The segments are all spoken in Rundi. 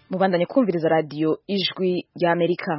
mubandanye kumviriza radiyo ijwi ry'amerika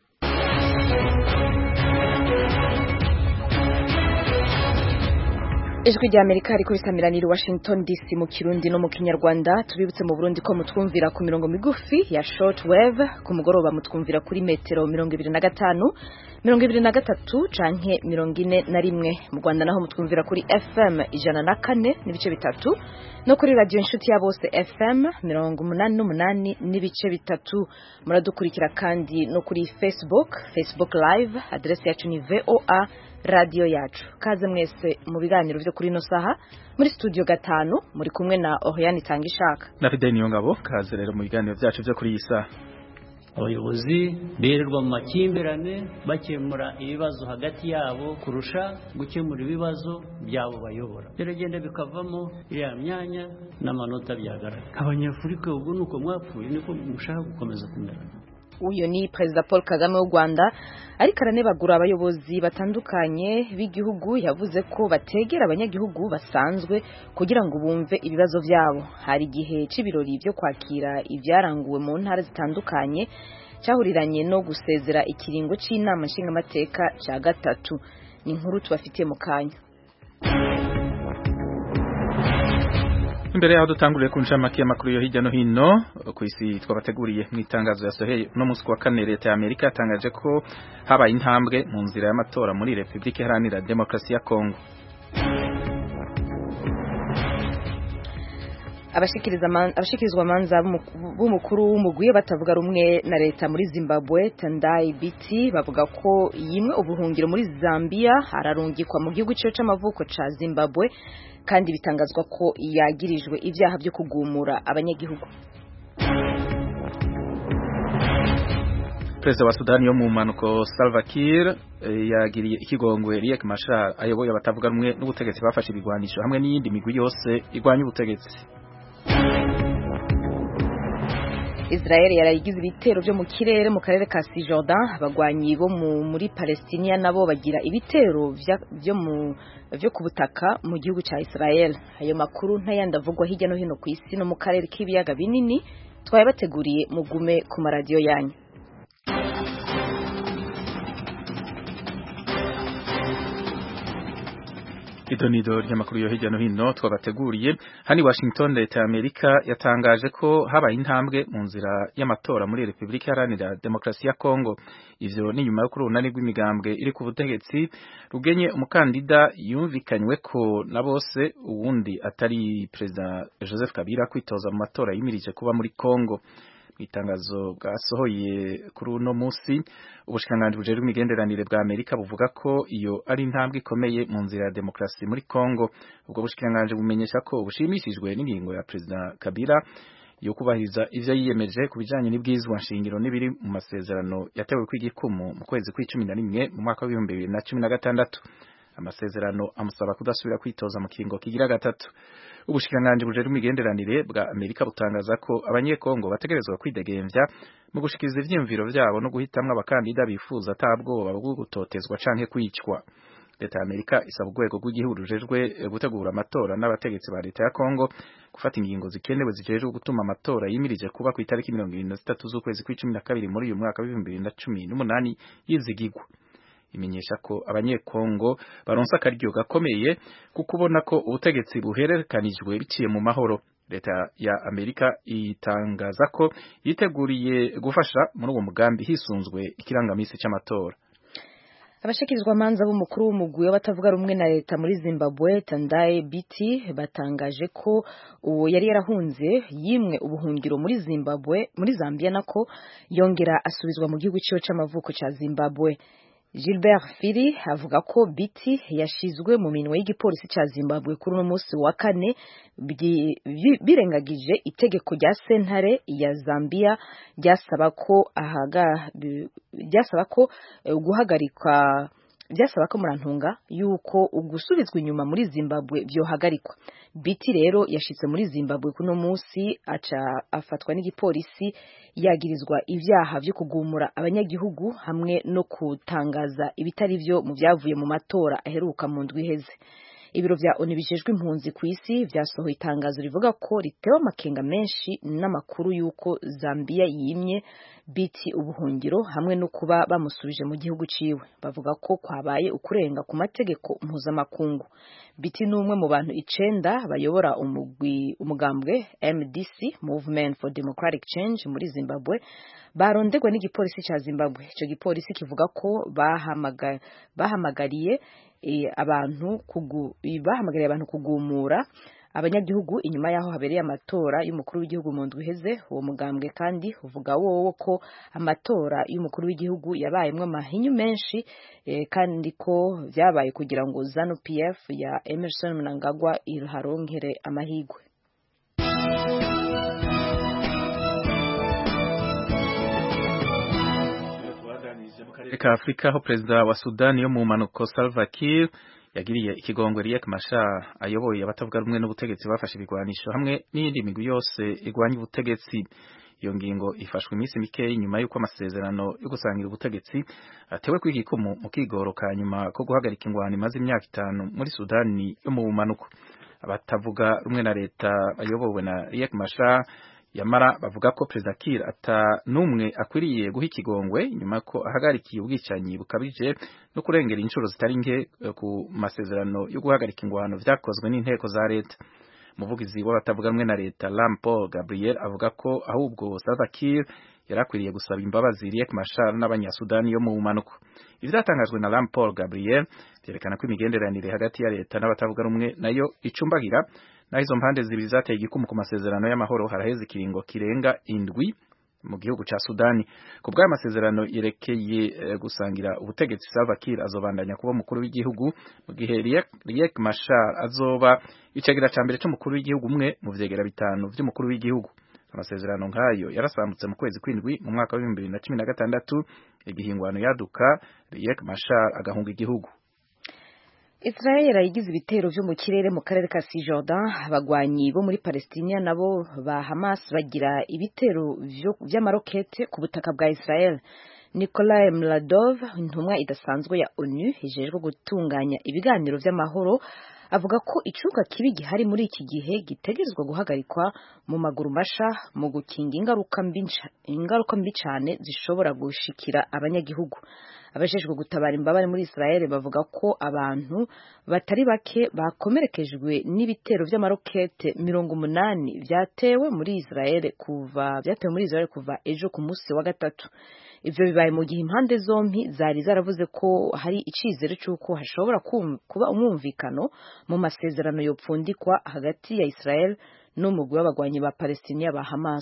ijwi rya amerika riko risamiranira washington dc mu kirundi no mu kinyarwanda tubibutse mu burundi ko mutwumvira ku mirongo migufi ya short wave ku mugoroba mutwumvira kuri metero mirongo ibiri na gatanu mirongo ibiri na gatatu canke mirongo ine na rimwe mu rwanda naho mutwumvira kuri fm ijana na kane n'ibice bitatu no kuri radiyo inshuti ya bose fm mirongo umunani n'umunani n'ibice bitatu muradukurikira kandi no kuri facebook facebook live adresi yacu ni voa radiyo yacu kaze mwese mu biganiro byo kuri ino saha muri studio gatanu muri kumwe na Oriane Tangishaka na Fidel Niyongabo kaze rero mu biganiro byacu byo kuri iyi saha abayobozi birirwa mu makimbirane bakemura ibibazo hagati yabo kurusha gukemura ibibazo byabo bayobora biragenda bikavamo iriya myanya n'amanota byagaragara abanyafurika ubu ni uko mwapfuye niko mushaka gukomeza kumera uyu ni perezida paul kagame w'u rwanda ariko aranebagura abayobozi batandukanye b'igihugu yavuze ko bategera abanyagihugu basanzwe kugira ngo bumve ibibazo byabo hari igihe cy'ibirori byo kwakira ibyaranguwe mu ntara zitandukanye cyahuriranye no gusezera ikiringo cy'inama nshingamateka cya gatatu ni inkuru tubafitiye mu kanya imbere yaho dutanguriye ku ncamake y'amakuru yo hirya no hino ku isi twabateguriye mu itangazo yasoheye uno munsi wa kane leta ya amerika yatangaje ko habaye intambwe mu nzira y'amatora muri repubulika iharanira demokarasi ya kongo abashikirizwa manza b'umukuru w'umugwi batavuga rumwe na leta muri zimbabwe tandai biti bavuga ko yimwe ubuhungiro muri zambia ararungikwa mu gihugu cyo c'amavuko ca zimbabwe kandi bitangazwa ko yagirijwe ibyaha byo kugumura abanyagihugu perezida wa sudani yo mu mpanuko salva kiir yagiriye ikigongwe riek machar ayoboye abatavuga rumwe n'ubutegetsi bafashe ibigwanisho hamwe n'iyindi migwi yose igwanya ubutegetsi Israel yarayigize ibitero byo mu kirere mu karere ka Cisjordan abagwanyi bo muri Palestina nabo bagira ibitero byo mu byo ku butaka mu gihugu cya Israel ayo makuru ntayandi avugwa hirya no hino ku isi no mu karere k'ibiyaga binini twayabateguriye mugume ku maradiyo yanyu idonido ry'amakuru yo hirya no hino twabateguriye hani Washington leta ya Amerika yatangaje ko habaye intambwe mu nzira y'amatora muri Repubulika Iharanira Demokarasi ya Kongo ivyo ni nyuma yo kuri urunani rw'imigambwe iri ku butegetsi rugenye umukandida yumvikanywe ko na bose uwundi atari Perezida Joseph Kabila kwitoza mu matora yimirije kuba muri Kongo itangazo bwasohoye kuri uno musi ubushikiranganji bujejwe imigenderanire bwa Amerika buvuga ko iyo ari intambwe ikomeye mu nzira ya demokarasi muri Kongo ubwo bushikiranganji bumenyesha ko bushimishijwe n'ingingo ya Perezida Kabila yo kubahiriza ivyo yiyemeje ku bijanye n'ibwizwa nshingiro n'ibiri mu masezerano yatewe kw'igikumu mu kwezi kw'icumi na rimwe mu mwaka w'ibihumbi bibiri na cumi na gatandatu amasezerano amusaba kudasubira kwitoza mu kiringo kigira gatatu ubushikiranganji bujejwe imigenderanire bwa Amerika butangaza ko abanyekongo bategerezwa kwidegemvya mu gushikiriza ivyiyumviro vyabo no guhitamwo abakandida bifuza atabwoba bwo gutotezwa canke kwicwa leta ya Amerika isaba urwego rw'igihugu rujejwe gutegura amatora n'abategetsi ba leta ya Kongo gufata ingingo zikenewe zijejwe gutuma amatora yimirije kuba ku itariki mirongo irindwi na zitatu z'ukwezi kw'icumi na kabiri muri uyu mwaka w'ibihumbi bibiri na cumi n'umunani yizigigwa imenyesha ko abanyekongo baronse akaryo gakomeye kuko ubona ko ubutegetsi buhererekanijwe biciye mu mahoro leta ya Amerika itangaza ko yiteguriye gufasha muri uwo mugambi hisunzwe ikirangamisi c'amatora abashikirizwa manza b'umukuru w'umugwi w'abatavuga rumwe na leta muri Zimbabwe Tandai Biti batangaje ko uwo yari yarahunze yimwe ubuhungiro muri Zimbabwe muri Zambia nako yongera asubizwa mu gihugu ciwe c'amavuko ca Zimbabwe Gilbert Firi avuga ko Biti yashizwe mu minwe y'igipolisi ca Zimbabwe kuri uno munsi wa kane birengagije itegeko rya sentare ya Zambia ryasaba ko ahaga ryasaba ko guhagarikwa byasaba ko murantunga yuko ugusubizwa inyuma muri Zimbabwe byohagarikwa Biti rero yashitse muri Zimbabwe kuno munsi aca afatwa n'igipolisi yagirizwa ivyaha vyo kugumura abanyagihugu hamwe no kutangaza ibitari vyo mu vyavuye mu matora aheruka mu ndwi iheze ibiro vya ONU bijejwe impunzi ku isi vyasohoye itangazo rivuga ko ritewe amakenga menshi n'amakuru y'uko Zambia yimye biti ubuhungiro hamwe no kuba bamusubije mu gihugu ciwe bavuga ko kwabaye ukurenga ku mategeko mpuzamakungu biti ni umwe mu bantu icenda bayobora umugwi umugambwe MDC Movement for Democratic Change muri Zimbabwe barondegwa n'igipolisi ca Zimbabwe ico gipolisi kivuga ko bahamaga, bahamagariye e, abantu kugu, bahamagariye abantu kugumura abanyagihugu inyuma yaho habereye amatora y'umukuru w'igihugu mu ndwi iheze uwo mugambwe kandi uvuga wowo ko amatora y'umukuru w'igihugu yabayemwo amahinyu menshi e, kandi ko vyabaye kugira ngo ZANU PF ya Emerson Mnangagwa iharonkere amahigwe karere ka Afrika aho perezida wa Sudani yo mu manuko Salva Kiir yagiriye ikigongwe Riek Machar ayoboye abatavuga rumwe n'ubutegetsi bafashe ibigwanisho hamwe n'iyindi migwi yose igwanya ubutegetsi iyo ngingo ifashwe iminsi mikeyi nyuma y'uko amasezerano yo gusangira ubutegetsi atewe kw'igikumu mu kigoro ka nyuma ko guhagarika ingwano imaze imyaka itanu muri Sudani yo mu bumanuko abatavuga rumwe na leta bayobowe na Riek Machar yamara bavuga ko perezida Kiir ata numwe akwiriye guha ikigongwe nyuma ko ahagarikiye ubwicanyi bukabije no kurengera inshuro zitari nke ku masezerano yo guhagarika ingwano vyakozwe n'inteko za leta umuvugizi w'abatavuga rumwe na leta Lam Paul Gabriel avuga ko ahubwo Salva Kiir yarakwiriye gusaba imbabazi Riek Machar n'abanyasudani yo mu bumanuko ivyatangajwe na Lam Paul Gabriel vyerekana ko imigenderanire hagati ya leta n'abatavuga rumwe nayo icumbagira naho izo mpande zibiri zateye igikumu ku masezerano y'amahoro haraheze ikiringo kirenga indwi mu gihugu ca Sudani ku bw'aya masezerano yerekeye uh, gusangira ubutegetsi Salva Kiir azobandanya kuba umukuru w'igihugu mu gihe Riek Machar azoba icagira ca mbere c'umukuru w'igihugu umwe mu vyegera bitanu vy'umukuru w'igihugu amasezerano nk'ayo yarasambutse mu kwezi kw'indwi mu mwaka wa bibiri na cumi na gatandatu igihingwano yaduka Riek Machar agahunga igihugu Israel yagize ibitero vyo mu kirere mu karere ka Cisjordan abagwanyi bo muri Palestina nabo ba Hamas bagira ibitero vy'amarokete ku butaka bwa Israel Nikolai Mladov intumwa idasanzwe ya ONU ijejwe gutunganya ibiganiro vy'amahoro avuga ko icuka kibi gihari muri iki gihe gitegerezwa guhagarikwa mu maguru masha mu gukinga ingaruka mbi ingaruka mbi cyane zishobora gushikira abanyagihugu abajejwe gutabara imbabare muri Israel bavuga ko abantu batari bake bakomerekejwe n'ibitero vy'amarokete mirongo umunani vyatewe muri Israel kuva vyatewe muri Israel kuva ejo ku munsi wa gatatu ivyo bibaye mu gihe impande zompi zari zaravuze ko hari icizere c'uko hashobora kuba umwumvikano mu masezerano yopfundikwa hagati ya Israel n'umugwi w'abagwanyi ba Palestina ba Hamas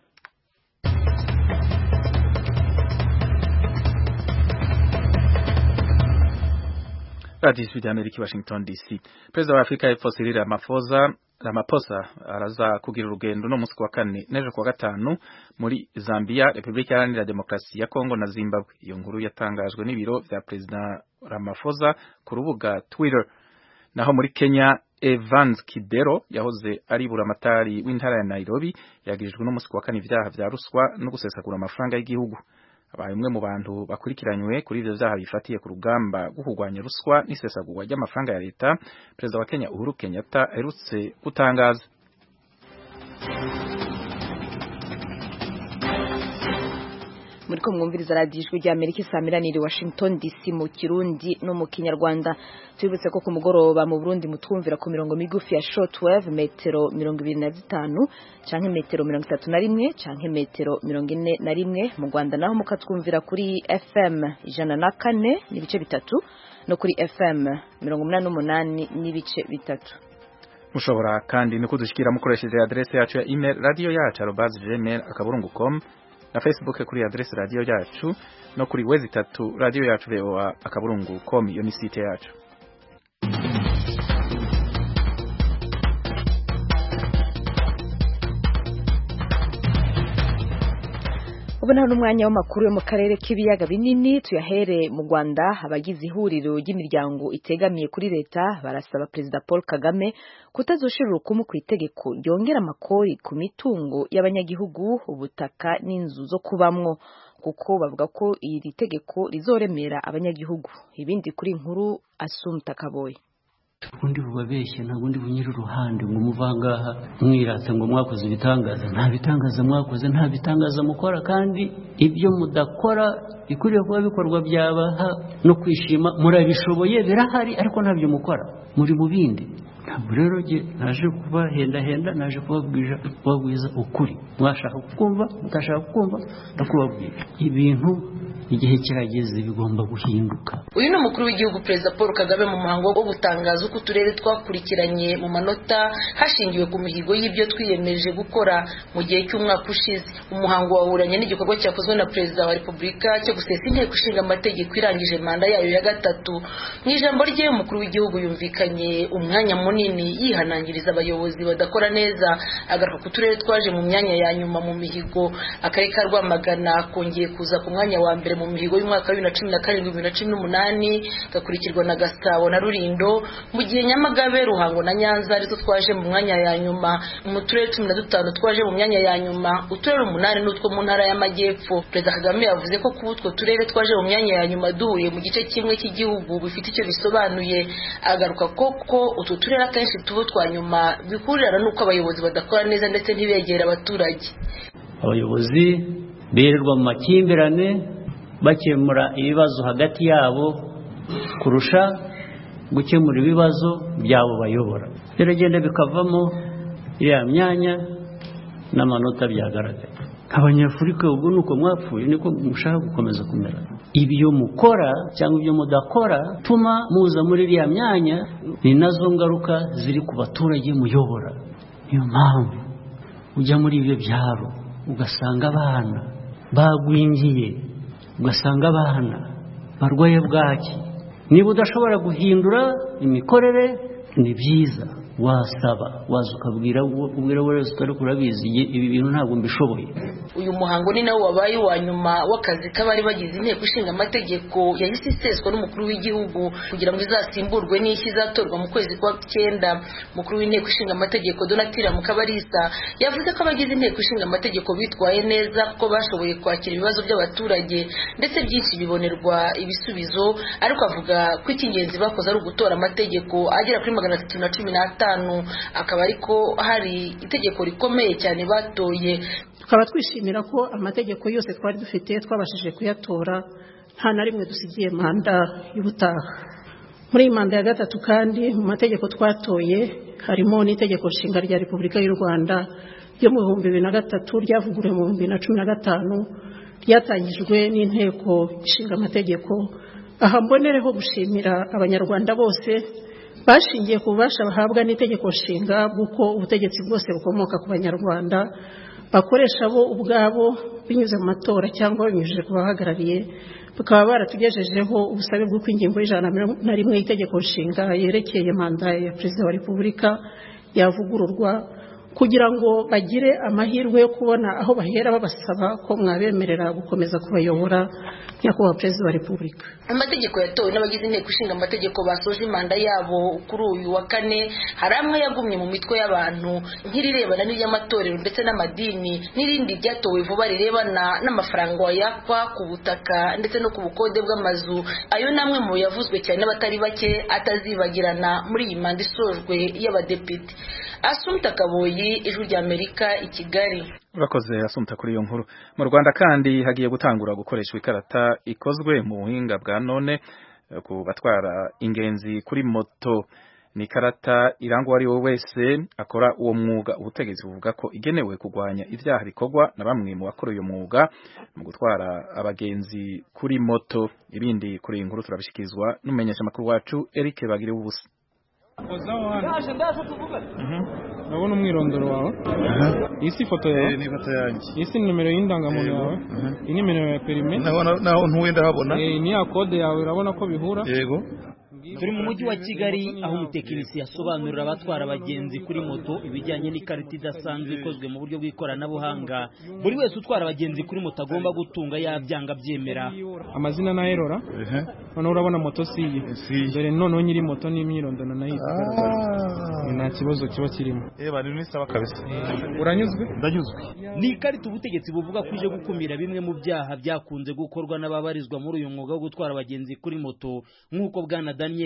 Radio Ijwi ry'Amerika Washington DC Perezida wa Afrika y'Epfo Cyril Ramaphosa Ramaphosa araza kugira urugendo no munsi wa kane nejo kwa gatanu muri Zambia Republika Iharanira Demokarasi ya Kongo na Zimbabwe iyo nkuru yatangajwe n'ibiro vya Perezida Ramaphosa ku rubuga Twitter naho muri Kenya Evans Kidero yahoze ari buramatari w'intara ya Nairobi yagirijwe no munsi wa kane ivyaha vya ruswa no gusesagura amafaranga y'igihugu abaye umwe mu bantu bakurikiranywe kuri ivyo vyaha bifatiye ku rugamba rwo kurwanya ruswa n'isesagurwa ry'amafaranga ya leta perezida wa Kenya Uhuru Kenyatta aherutse gutangaza muri ko mwumviriza radiyo ijwi rya amerika isaamiranire washington dc mu kirundi no mu kinyarwanda tubibutse ko ku mugoroba mu burundi mutwumvira ku mirongo migufi ya shortwave metero mirongo ibiri na zitanu canke metero mirongo itatu na rimwe canke metero mirongo ine na rimwe mu rwanda naho mukatwumvira kuri fm ijana na kane n'ibice bitatu no kuri fm mirongo umunani n'umunani n'ibice bitatu mushobora kandi no kudushikira mukoresheje adresse yacu ya email radio yacu arobase gmail akaburungu com na Facebook kuri adresse radio yacu no kuri wezi tatu radio yacu VOA akaburungu com iyo ni site yacu ubu nta n'umwanya w'amakuru yo mu karere k'ibiyaga binini tuyahere mu Rwanda abagize ihuriro ry'imiryango itegamiye kuri leta barasaba perezida Paul Kagame kutazoshira urukumu ku itegeko ryongera amakori ku mitungo y'abanyagihugu ubutaka n'inzu zo kubamwo kuko bavuga ko iri tegeko rizoremera abanyagihugu ibindi kuri nkuru Asumta Kaboye ntabwo ndi bubabeshye ntabwo ndi bunyire uruhande ngo umuve ahangaha mwirate ngo mwakoze ibitangaza nta bitangaza mwakoze nta bitangaza mukora kandi ibyo mudakora bikwiriye kuba bikorwa byabaha no kwishima murabishoboye birahari ariko ntabyo mukora muri mu bindi ntabwo rero jye naje kubahendahenda naje kubabwiza ukuri mwashaka kukumva mutashaka kukumva ndakubabwira ibintu igihe kirageze bigomba guhinduka uyu ni umukuru w'igihugu perezida paul kagame mu muhango wo gutangaza uko uturere twakurikiranye mu manota hashingiwe ku mihigo y'ibyo twiyemeje gukora mu gihe cy'umwaka ushize umuhango wahuranye n'igikorwa cyakozwe na perezida wa repubulika cyo gusesa inteko ishinga amategeko irangije manda yayo ya gatatu mu ijambo rye umukuru w'igihugu yumvikanye umwanya munini yihanangiriza abayobozi badakora neza agaruka ku turere twaje mu myanya ya nyuma mu mihigo akarere ka rwamagana kongeye kuza ku mwanya wa mbere mu mihigo y'umwaka wa bibiri na cumi na karindwi bibiri na cumi n'umunani gakurikirwa na gasabo na rurindo mu gihe nyamagabe ruhango na nyanza arizo twaje mu mwanya ya nyuma mu turere cumi na dutanu twaje mu myanya ya nyuma uturere umunani n'utwo mu ntara y'amajyepfo perezida kagame yavuze ko kuba utwo turere twaje mu myanya ya nyuma duhuye mu gice kimwe cy'igihugu bifite icyo bisobanuye agaruka ko ko utwo turere akenshi tuba twa nyuma bihurirana n'uko abayobozi badakora neza ndetse ntibegere abaturage abayobozi birirwa mu makimbirane bakemura ibibazo hagati yabo kurusha gukemura ibibazo byabo bayobora biragenda bikavamo iriya myanya n'amanota byagaragaye abanyafurika ubwo ni uko mwapfuye niko mushaka gukomeza kumera ibyo mukora cyangwa ibyo mudakora tuma muza muri iriya myanya ni nazo ngaruka ziri ku baturage muyobora niyo mpamvu ujya muri ibyo byaro ugasanga abana bagwingiye ugasanga abana barwaye bwaki niba udashobora guhindura imikorere ni byiza wasaba waza ukabwira ubwira wese utari kurabizi ibi bintu ntabwo mbishoboye uyu muhango ni nawo wabaye uwa nyuma w'akazi k'abari bagize inteko ishinga amategeko yahise iseswa n'umukuru w'igihugu kugira ngo izasimburwe n'ishyi izatorwa mu kwezi kwa cyenda umukuru w'inteko ishinga amategeko donatira mukabarisa yavuze ko abagize inteko ishinga amategeko bitwaye neza kuko bashoboye kwakira ibibazo by'abaturage ndetse byinshi bibonerwa ibisubizo ariko avuga ko icy'ingenzi bakoze ari ugutora amategeko agera kuri magana atatu na cumi n'atanu akaba ariko hari itegeko rikomeye cyane batoye tukaba twishimira ko amategeko yose twari dufite twabashije kuyatora nta na rimwe dusigiye manda y'ubutaha muri iyi manda ya gatatu kandi mu mategeko twatoye harimo n'itegeko nshinga rya repubulika y'u rwanda ryo mu bihumbi bibiri na gatatu ryavuguruwe mu bihumbi bibiri na cumi na gatanu ryatangijwe n'inteko ishinga amategeko aha mbonereho gushimira abanyarwanda bose bashingiye ku bubasha bahabwa n'itegeko nshinga bw'uko ubutegetsi bwose bukomoka ku banyarwanda bakoresha bo ubwabo binyuze mu matora cyangwa binyujije ku bahagarariye bakaba baratugejejeho ubusabe bw'uko ingingo y'ijana na rimwe y'itegeko nshinga yerekeye manda ya perezida wa repubulika yavugururwa kugira ngo bagire amahirwe yo kubona aho bahera babasaba ko mwabemerera gukomeza kubayobora nyakubahwa perezida wa repubulika amategeko yatowe n'abagize inteko ishinga amategeko basoje imanda yabo kuri uyu wa kane hari amwe yagumye mu mitwe y'abantu nk'irirebana n'iry'amatorero ndetse n'amadini n'irindi ryatowe vuba rirebana n'amafaranga wayakwa ku butaka ndetse no ku bukode bw'amazu ayo ni amwe mu yavuzwe cyane n'abatari bake atazibagirana muri iyi manda isojwe y'abadepite asumta kaboyi ijwi ry'amerika i kigali urakoze asumta kuri iyo nkuru mu rwanda kandi hagiye gutangura gukoreshwa ikarata ikozwe mu buhinga bwa none ku batwara ingenzi kuri moto ni ikarata iranga uwo ari we wese akora uwo mwuga ubutegetsi buvuga ko igenewe kurwanya ibyaha bikorwa na bamwe mu bakora uyu mwuga mu gutwara abagenzi kuri moto ibindi kuri iyi nkuru turabishyikirizwa n'umumenyeshamakuru wacu Eric bagiriwe ubusa urabona umwirondoro wawe iyi si ifoto yawe ni ifoto yanjye iyi si nimero y'indangamuntu yawe iyi ni nimero ya perime naho ntuwe ndahabona ni ya kode yawe urabona ko bihura yego turi mu mujyi wa kigali aho umutekinisiye asobanurira abatwara abagenzi kuri moto ibijyanye n'ikarita idasanzwe ikozwe mu buryo bw'ikoranabuhanga buri wese utwara abagenzi kuri moto agomba gutunga yabyanga abyemera amazina na erora noneho urabona moto si iyi dore noneho nyiri moto n'imyirondoro nayo igaragara nta kibazo kiba kirimo reba ni n'isaba kabisa uranyuzwe ndanyuzwe ni ikarita ubutegetsi buvuga ko ije gukumira bimwe mu byaha byakunze gukorwa n'ababarizwa muri uyu mwuga wo gutwara abagenzi kuri moto nk'uko bwana daniel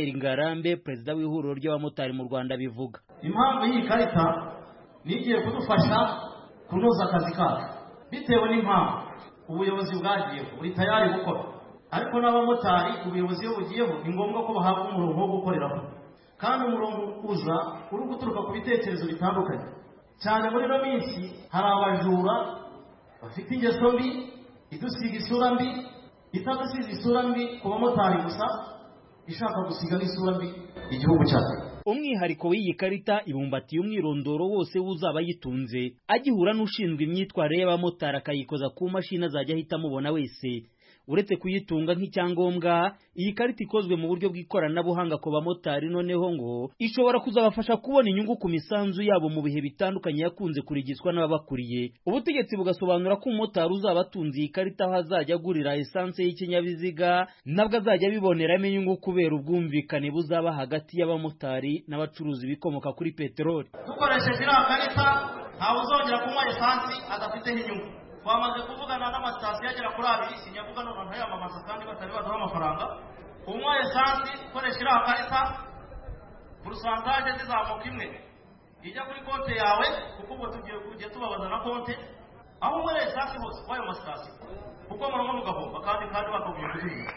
Pierre Ngarambe perezida w'ihuriro ry'abamotari mu Rwanda bivuga impamvu y'iyi karita ni igiye kudufasha kunoza akazi kacu bitewe n'impamvu ubuyobozi bwagiyeho buri tayari gukora ariko n'abamotari ubuyobozi iyo bugiyeho ni ngombwa ko bahabwa umurongo wo gukoreraho kandi umurongo uza uri guturuka ku bitekerezo bitandukanye cyane muri ino minsi hari abajura bafite ingeso mbi idusiga isura mbi itadusiga isura mbi ku bamotari gusa ishaka gusiga n'isura mbi igihugu cyacu umwihariko w'iyi karita ibumbatiye umwirondoro wose w'uzaba ayitunze agihura n'ushinzwe imyitwarire y'abamotari akayikoza ku mashini azajya ahita amubona wese uretse kuyitunga nk'icyangombwa iyi karita ikozwe mu buryo bw'ikoranabuhanga ku bamotari noneho ngo ishobora kuzabafasha kubona inyungu ku misanzu yabo mu bihe bitandukanye yakunze kurigiswa n'ababakuriye ubutegetsi bugasobanura ko umumotari uzaba atunze iyi karita aho azajya agurira esanse y'ikinyabiziga nabwo azajya abiboneramo inyungu kubera ubwumvikane buzaba hagati y'abamotari n'abacuruzi bikomoka kuri peteroli dukoresheje iriya karita ntawe uzongera kunywa esansi adafiteho inyungu twamaze kuvugana n'amasitasiyo agera kuri abiri sinyavuga none ntayamamaza kandi batari baduha amafaranga unywa esansi ukoresha iriya karita porosantaje zizamuka imwe ijya kuri konti yawe kuko ubwo tugiye kujya tubabaza na konti aho unywera esansi hose w'ayo masitasiyo kuko muranywa mugahomba kandi kandi bakabwiye kuzuza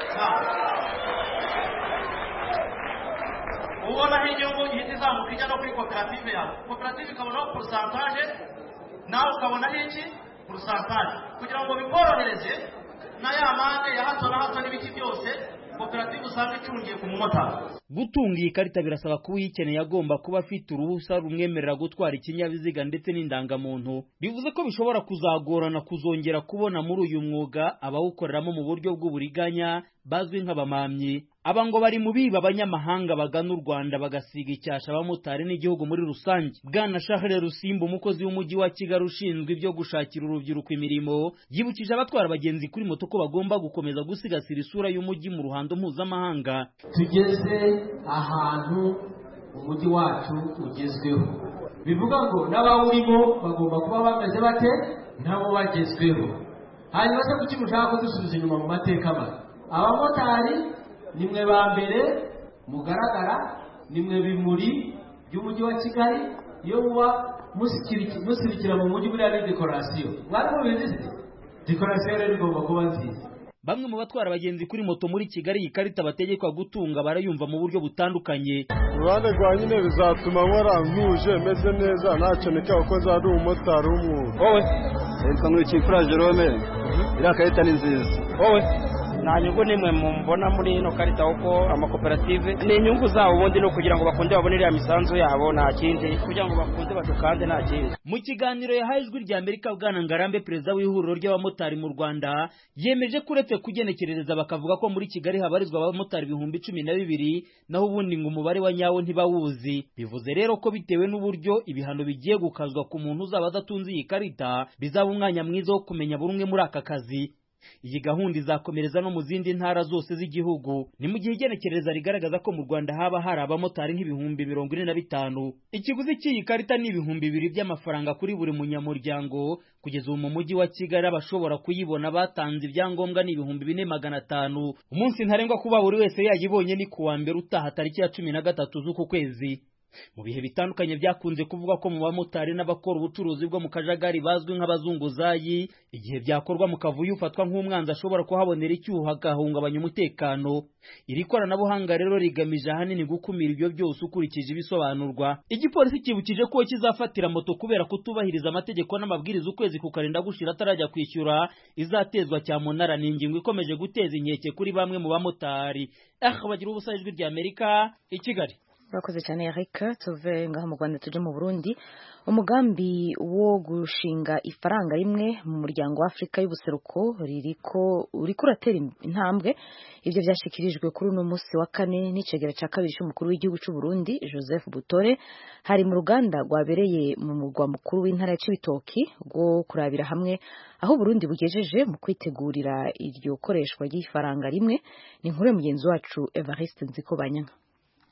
ubonaho inyungu ihita izamuka ijya no kuri koperative yawe koperative ikabonaho porosantaje nawe ukabonaho iki porosantaje kugira ngo bikorohereze na ya mande ya hato na hato n'ibiki byose koperative usanga icungiye ku mumotari gutunga iyi karita birasaba kuba uyikeneye agomba kuba afite uruhusa rumwemerera gutwara ikinyabiziga ndetse n'indangamuntu bivuze ko bishobora kuzagorana kuzongera kubona muri uyu mwuga abawukoreramo mu buryo bw'uburiganya bazwi nk'abamamyi aba ngo bari mu biba abanyamahanga bagana u Rwanda bagasiga icyasha abamotari n'igihugu muri rusange bwana Charles Rusimba umukozi w'umujyi wa Kigali ushinzwe ibyo gushakira urubyiruko imirimo yibukije abatwara abagenzi kuri moto ko bagomba gukomeza gusigasira isura y'umujyi mu ruhando mpuzamahanga tugeze ahantu umujyi wacu ugezweho bivuga ngo n'abawurimo bagomba kuba bameze bate nabo bagezweho hanyuma se kuki mushaka kudusubiza inyuma mu mateka mabi abamotari nimwe ba mbere mugaragara nimwe bimuri by'umujyi wa kigali iyo muba musirikira mu mujyi buriya ni dekorasiyo mwari mubizi se dekorasiyo rero igomba kuba nziza bamwe mu batwara abagenzi kuri moto muri kigali iyi karita bategekwa gutunga barayumva mu buryo butandukanye uruhande rwa nyine bizatuma nkora ntuje meze neza ntacyo nikaba ko nzaba ari umumotari w'umwuga wowe yitwa nkurikiyimfura jerome iriya karita ni nziza wowe nta nyungu n'imwe mbona muri ino karita kuko amakoperative ni inyungu zabo ubundi no kugira ngo bakunde babone iriya misanzu yabo nta kindi kugira ngo bakunde badukande nta kindi mu kiganiro yahaye ijwi rya amerika bwana ngarambe perezida w'ihuriro ry'abamotari mu rwanda yemeje ko uretse kugenekerereza bakavuga ko muri kigali habarizwa abamotari ibihumbi cumi na bibiri naho ubundi ngo umubare wa nyawo ntibawuzi bivuze rero ko bitewe n'uburyo ibihano bigiye gukazwa ku muntu uzaba adatunze iyi karita bizaba umwanya mwiza wo kumenya buri umwe muri aka kazi iyi gahunda izakomereza no mu zindi ntara zose z'igihugu ni mu gihe igenekereza rigaragaza ko mu rwanda haba hari abamotari nk'ibihumbi mirongo ine na bitanu ikiguzi cy'iyi karita ni ibihumbi bibiri by'amafaranga kuri buri munyamuryango kugeza ubu mu mujyi wa kigali abashobora kuyibona batanze ibyangombwa ni ibihumbi bine magana atanu umunsi ntarengwa kuba buri wese yayibonye ni ku wa mbere utaha tariki ya cumi na gatatu z'uku kwezi mu bihe bitandukanye byakunze kuvuga ko mu bamotari n'abakora ubucuruzi bwo mu kajagari bazwi nk'abazunguzayi igihe byakorwa mu kavuyo ufatwa nk'umwanzi ashobora kuhabonera icyuho agahungabanya umutekano iri koranabuhanga rero rigamije ahanini gukumira ibyo byose ukurikije ibisobanurwa igipolisi kibukije ko kizafatira moto kubera kutubahiriza amategeko n'amabwiriza ukwezi kukarinda gushira atarajya kwishyura izatezwa cyamunara ni ingingo ikomeje guteza inkeke kuri bamwe mu bamotari ah bagira ubusa ijwi rya amerika i kigali urakoze cyane Eric tuve ngaho mu Rwanda tujye mu Burundi umugambi wo gushinga ifaranga rimwe mu muryango wa Afurika y'ubuseruko ririko uriko uratera intambwe ibyo byashikirijwe kuri uno munsi wa kane n'icegera cya kabiri cy'umukuru w'igihugu cy'u Burundi Joseph Butore hari mu ruganda rwabereye mu murwa mukuru w'intara ya Cibitoki rwo kurabira hamwe aho Burundi bugejeje mu kwitegurira iryo koreshwa ry'ifaranga rimwe ni inkuru mugenzi wacu Evariste Nzikobanyanka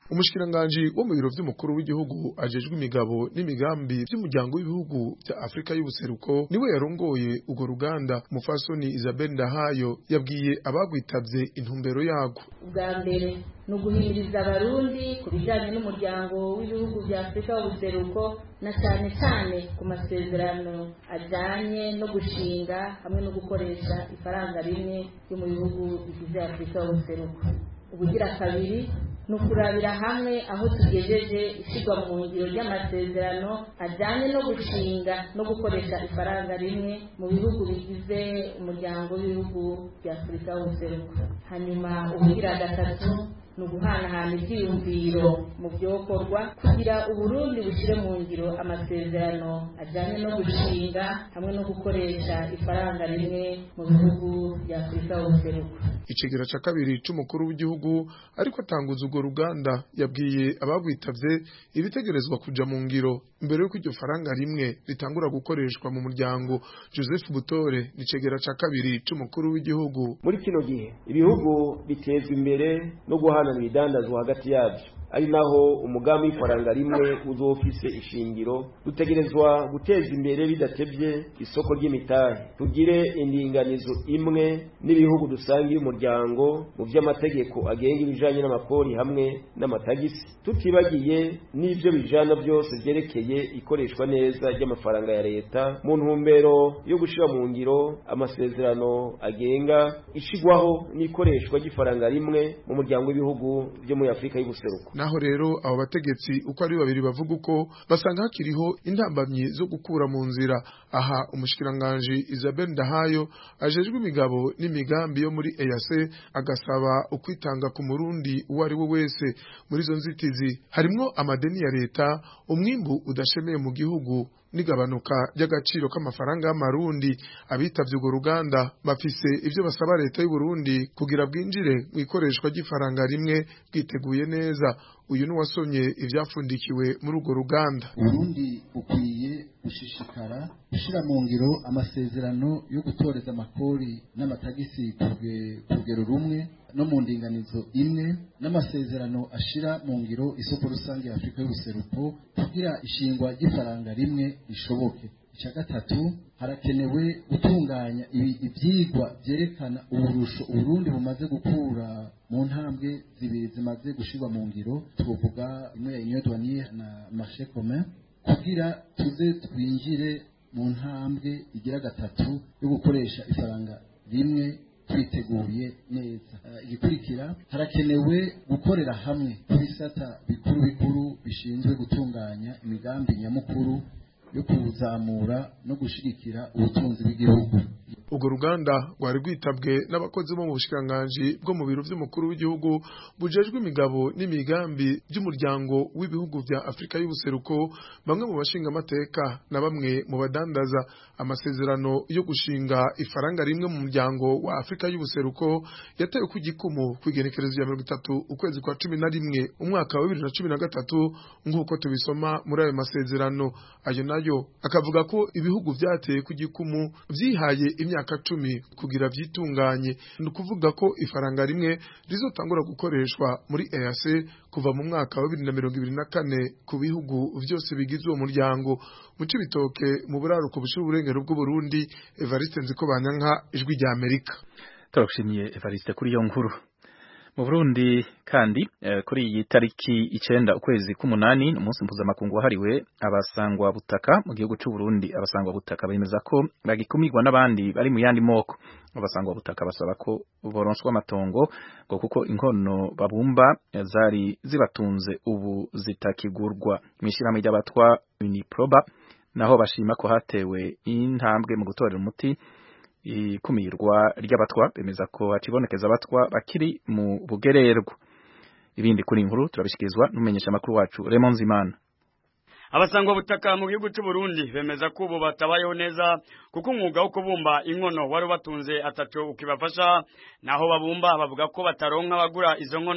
umushikiranganji wo mu biro vy'umukuru w'igihugu ajejwe imigabo n'imigambi vy'umuryango w'ibihugu vya Afrika y'ubuseruko niwe yarongoye urwo ruganda umufasoni Isabel Ndahayo yabwiye abagwitavye intumbero yago bwa mbere ni uguhimiriza abarundi ku bijyanye n'umuryango w'ibihugu bya afurika y'ubuseruko na cyane cyane ku masezerano ajyanye no gushinga hamwe no gukoresha ifaranga rimwe ryo mu bihugu bigize afurika y'ubuseruko ubugira kabiri ni ukurabira hamwe aho tugejeje ishyirwa mu ngiro ry'amasezerano ajyanye no gushinga no gukoresha ifaranga rimwe mu bihugu bigize umuryango w'ibihugu bya afurika y'ubuseruko hanyuma ubugira gatatu ni uguhanahana ibyiyumviro mu byokorwa kugira uburundi bushyire mu ngiro amasezerano ajyanye no gushinga hamwe no gukoresha ifaranga rimwe mu bihugu bya afurika y'ubuseruko icegera ca kabiri c'umukuru w'igihugu ariko atanguza urwo ruganda yabwiye abagwitavye ibitegerezwa kuja mu ngiro mbere yuko iryo faranga rimwe ritangura gukoreshwa mu muryango Joseph Butore nicegera ca kabiri c'umukuru w'igihugu muri kino gihe ibihugu bitezwa imbere no guhana ibidandazwa hagati yabyo ari naho umugambi w'ifaranga rimwe uzofise ishingiro dutegerezwa guteza imbere bidatevye isoko ry'imitahe tugire indinganizo imwe n'ibihugu dusangiye umuryango mu vy'amategeko agenga ibijanye n'amapori hamwe n'amatagisi tutibagiye n'ivyo bijana byose vyerekeye ikoreshwa neza ry'amafaranga ya leta mu ntumbero yo gushira mu ngiro amasezerano agenga ishigwaho n'ikoreshwa ry'ifaranga rimwe mu muryango w'ibihugu vyo muri afurika y'ubuseruko naho rero abo bategetsi uko ari babiri bavuga uko basanga hakiriho intambamyi zo gukura mu nzira aha umushikiranganji Isabel Ndahayo ajejwe imigabo n'imigambi yo muri EAC agasaba ukwitanga ku murundi uwo ari we wese muri izo nzitizi harimwo amadeni ya leta umwimbu udashemeye mu gihugu n'igabanuka ry'agaciro k'amafaranga y'amarundi abitavye urwo ruganda bafise ivyo basaba leta y'u Burundi kugira bwinjire mu ikoreshwa ry'ifaranga rimwe bwiteguye neza uyu ni wasomye ivyafundikiwe muri urwo ruganda Burundi bukwiye gushishikara gushira mu ngiro amasezerano yo gutoreza amakori n'amatagisi ku rugero rumwe no mu ndinganizo imwe n'amasezerano ashira mu ngiro isoko rusange ya Afurika y'ubuseruko kugira ishingwa ry'ifaranga rimwe rishoboke icya gatatu harakenewe gutunganya ibyigwa byerekana uburusho uburundi bumaze gukura mu ntambwe zibiri zimaze gushyirwa mu ngiro tuvuga imwe ya union douanière na marché commun kugira tuze twinjire mu ntambwe igira gatatu yo gukoresha ifaranga rimwe twiteguye neza igikurikira harakenewe gukorera hamwe ku bisata bikuru bikuru bishinzwe gutunganya imigambi nyamukuru yo kuzamura no gushigikira ubutunzi bw'igihugu urwo ruganda rwari rwitabwe n'abakozi bo mu bushikiranganji bwo mu biro vy'umukuru w'igihugu bujejwe imigabo n'imigambi by'umuryango w'ibihugu vya Afrika y'ubuseruko bamwe mu bashinga amateka na bamwe mu badandaza amasezerano yo gushinga ifaranga rimwe mu muryango wa Afrika y'ubuseruko yatewe ku gikumu ku igenekerezo ya mirongo itatu ukwezi kwa cumi na rimwe umwaka wa bibiri na cumi na gatatu nk'uko tubisoma muri ayo masezerano ayo nayo akavuga ko ibihugu vyateye ku gikumu vyihaye imyaka cumi kugira vyitunganye ni ukuvuga ko ifaranga rimwe rizotangura gukoreshwa muri EAC kuva mu mwaka wa bibiri na mirongo ibiri na kane ku bihugu vyose bigize uwo muryango mu cibitoke mu buraruko bushira uburengero bw'uburundi Evariste Nzikobanyanka ijwi rya Amerika turagushimiye Evariste kuri iyo nkuru mu Burundi kandi eh, kuri iyi tariki icenda ukwezi k'umunani ni umunsi mpuzamakungu wahariwe abasangwa butaka mu gihugu c'u Burundi abasangwa butaka bemeza ko bagikumirwa n'abandi bari mu yandi moko abasangwa butaka basaba ko boronswa amatongo ngo kuko inkono babumba zari zibatunze ubu zitakigurwa mw'ishirahamwe ry'abatwa Uniproba naho bashima ko hatewe intambwe mu gutorera umuti ikumirwa ry'abatwa bemeza ko hakibonekeza abatwa bakiri mu bugererwa ibindi kuri inkuru turabishikirizwa n'umumenyesha makuru wacu Raymond Zimana abasangwa butaka mu gihugu cy'u Burundi bemeza ko ubu batabayeho neza kuko umwuga wo kubumba inkono wari batunze ataco ukibafasha naho babumba bavuga ko bataronka abagura izo nkono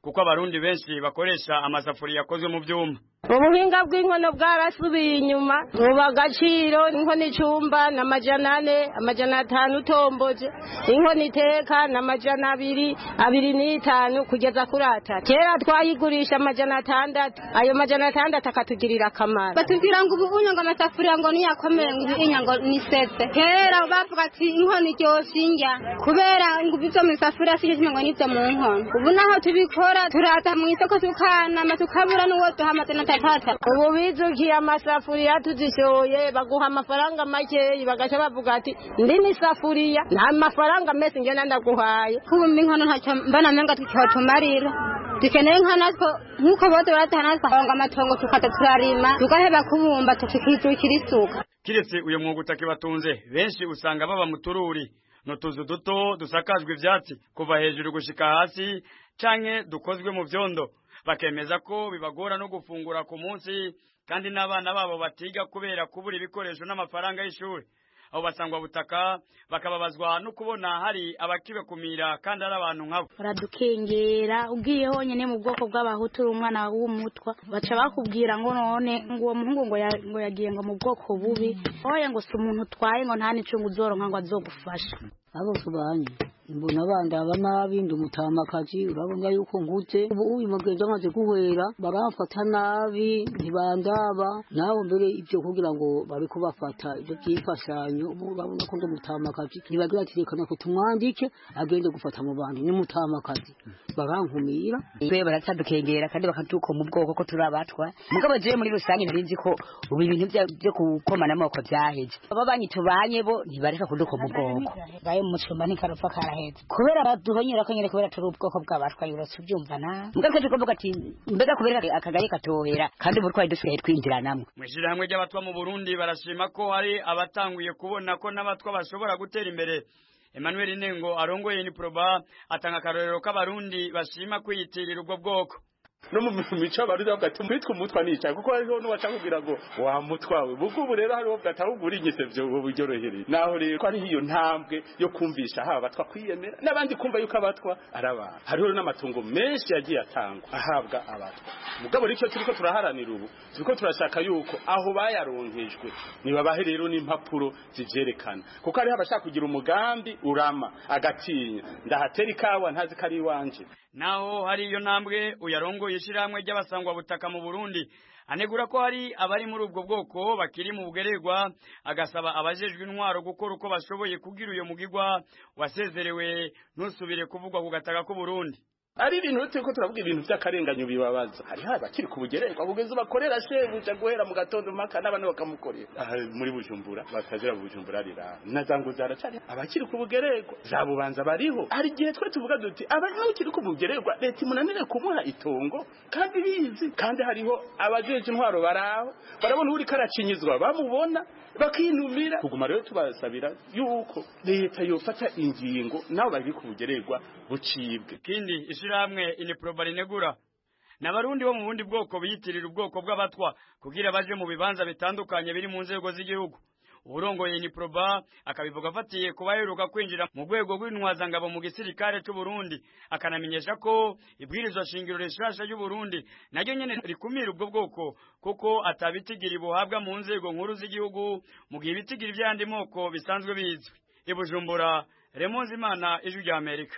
kuko abarundi benshi bakoresha amasafuriya akozwe mu vyuma ubuhinga bw'inkono bwarasubiye inyuma ubu agaciro inkono icumba ni amajana ane amajana atanu utomboje inkono iteka ni amajana abiri abiri n'itanu kugeza kuri atatu kera twayigurisha amajana atandatu ayo majana atandatu akatugirira akamaro batubwira ngo ubu unyo ngo amasafuriya ngo niyakomeye ngo ibinya ngo ni sese kera bavuga ati inkono iryoshe indya kubera ngo ibyo mu isafuriya si kimwe ngo n'ibyo mu nkono ubu naho tubikora turaza mu isoko tukanama tukabura n'uwo duha amajana atatu ubu bizukiye amasafuriya tuzishoye baguha amafaranga makeyi bagaca bavuga ati ndi n'isafuriya nta mafaranga mese ngena ndaguhaye kubumba inkono ntacyo mbona menga tukihotumarira dukeneye nka natwo nk'uko bose barataha natwe ahonga amatongo tukaza turarima tugaheba kubumba tukikijukira isuka kiretse uyu mwuga utakibatunze benshi usanga baba mu tururi n'utuzu duto dusakajwe ivyatsi kuva hejuru gushika hasi canke dukozwe mu vyondo bakemeza ko bibagora no gufungura ku munsi kandi n'abana babo batiga kubera kubura ibikoresho n'amafaranga y'ishuri abo basangwa butaka bakababazwa no kubona hari abakibakumira kandi ari abantu nkabo baradukengera ugiye honyine mu bwoko bw'abahutu uri umwana w'umutwa baca bakubwira ngo none ngo uwo muhungu ngo ngo yagiye ngo mu bwoko bubi oya ngo si umuntu utwaye ngo nta n'icungu uzoronka ngo azogufasha abo tubanye mbona bandaba nabi ndi umutamakazi urabona yuko ngutse ubu uyu mugenzi amaze guhwera baramfata nabi ntibandaba nawe mbere ibyo kugira ngo bari kubafata ibyo by'imfashanyo ubu urabona ko ndi umutamakazi ntibagira ati reka nako tumwandike agende gufata mu bandi ni mutamakazi barankumira twe baratadukengera kandi bakaduka mu bwoko ko turi abatwa mugabo jewe muri rusange nari nzi ko ubu ibintu byo gukomana amoko byaheje aba banyi tubanye bo ntibareka kuduka mu bwoko gaye mu cumba ntikarupfa karaheze kubera baduhonyera ko nyene kubera turi ubwoko bw'abatwa yurose ubyumva na mbwa twe kuvuga ati mbega kubera akagari katohera kandi ubu twari dusigaye twinjira namwe mw'ishirahamwe ry'abatwa mu Burundi barashima ko hari abatanguye kubona ko n'abatwa bashobora gutera imbere Emmanuel Nengo arongoye ni proba atanga akarorero k'abarundi bashima kwiyitirira ubwo bwoko no mu mico abarundi bavuga ati mwitwa umutwa nica kuko hariho n'uwaca kubwira ngo wa mutwawe ubwo ubu rero hariho bwatahugura inyise vyo ubu byorohereye naho rero ko hariho iyo ntambwe yo kumvisha haba abatwa kwiyemera n'abandi kumva yuko abatwa ari abantu hariho n'amatungo menshi yagiye atangwa ahabwa abatwa mugabo ricyo turiko turaharanira ubu turiko turashaka yuko aho bayaronkejwe nibabahe rero n'impapuro zivyerekana kuko hariho abashaka kugira umugambi urama agatinya ndahatera ikawa ntazi ko ari iwanje naho hari iyo ntambwe uyarongoye ishirahamwe ry'abasangwa butaka mu Burundi anegura ko hari abari muri ubwo bwoko bakiri mu bugererwa agasaba abajejwe intwaro gukora uko bashoboye kugira uyo mugigwa wasezerewe ntusubire kuvugwa ku gataka k'u Burundi ari ibintu turiko turavuga ibintu vy'akarenganyo bibabaza hariho abakiri ku bugererwa kugeza bakorera shebuja guhera mu gatondo mpaka n'abana bakamukorera aha muri bujumbura batazira bujumbura rira na zangu zaracari abakiri ku bugererwa za bubanza bariho hari igihe twe tuvuga duti abakiri ku bugererwa leta imunanire kumuha itongo kandi bizi kandi hariho abajeje intwaro baraho barabona uri karacinyizwa bamubona bakinumira kuguma rero tubasabira yuko leta yofata ingingo nabo bari ku bugererwa bucibwe kindi ishirahamwe iniproba rinegura n'abarundi bo mu bundi bwoko biyitirira ubwoko bw'abatwa kugira baje mu bibanza bitandukanye biri mu nzego z'igihugu uburongoye iniproba akabivuga afatiye kuba aheruka kwinjira mu rwego rw'intwazangabo mu gisirikare c'u Burundi akanamenyesha ko ibwirizwa shingiro rishasha y'u Burundi naryo nyene rikumira ubwo bwoko kuko atabitigiri buhabwa mu nzego nkuru z'igihugu mu gihe ibitigiri by'andi moko bisanzwe bizwi ibujumbura Remonzi Imana ijwi rya Amerika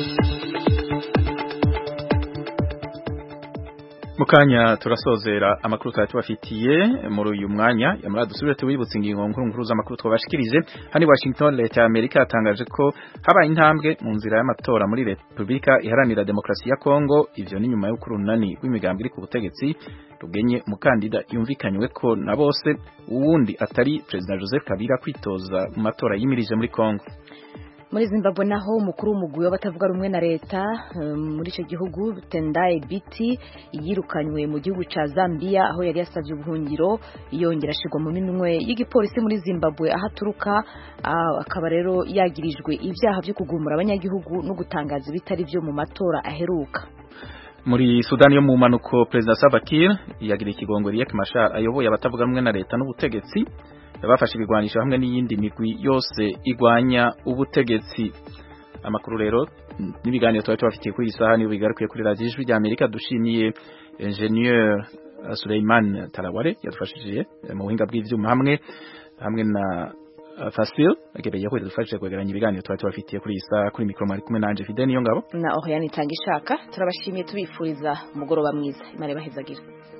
mukanya turasozera amakuru twari tubafitiye muri uyu mwanya yamara dusubire tubibutse ingingo nkuru nkuru z'amakuru twabashikirije hani Washington leta ya Amerika yatangaje ko habaye intambwe mu nzira y'amatora muri Republika iharanira demokarasi ya Kongo ivyo ni nyuma y'uko urunani rw'imigambi iri ku butegetsi rugenye umukandida yumvikanywe ko na bose uwundi atari President Joseph Kabila kwitoza mu matora yimirije muri Kongo muri zimbabwe naho umukuru w'umugwi w'abatavuga rumwe na leta muri icyo gihugu tendaye biti yirukanywe mu gihugu cya zambia aho yari yasabye ubuhungiro yongera ashyirwa mu minwe y'igipolisi muri zimbabwe aho aturuka akaba rero yagirijwe ibyaha byo kugumura abanyagihugu no gutangaza ibitari byo mu matora aheruka muri Sudani yo mu manuko President Salva Kiir yagira ikigongo Riek Machar ayoboye abatavuga rumwe na leta n'ubutegetsi bafashe ibigwanisho hamwe n'iyindi migwi yose igwanya ubutegetsi amakuru rero n'ibiganiro twari tubafitiye kuri iyi saha niyo bigarukiye kuri radiyo ijwi rya amerika dushimiye ingenieur Suleiman Taraware yadufashije mu buhinga bw'ivyuma hamwe hamwe na Fasil agebeye ko yadufashije kwegeranya ibiganiro twari tubafitiye kuri iyi saha kuri mikro mari kumwe nanje Fidel niyo ngabo na Oriane Tangishaka turabashimiye tubifuriza umugoroba mwiza imana ibahezagire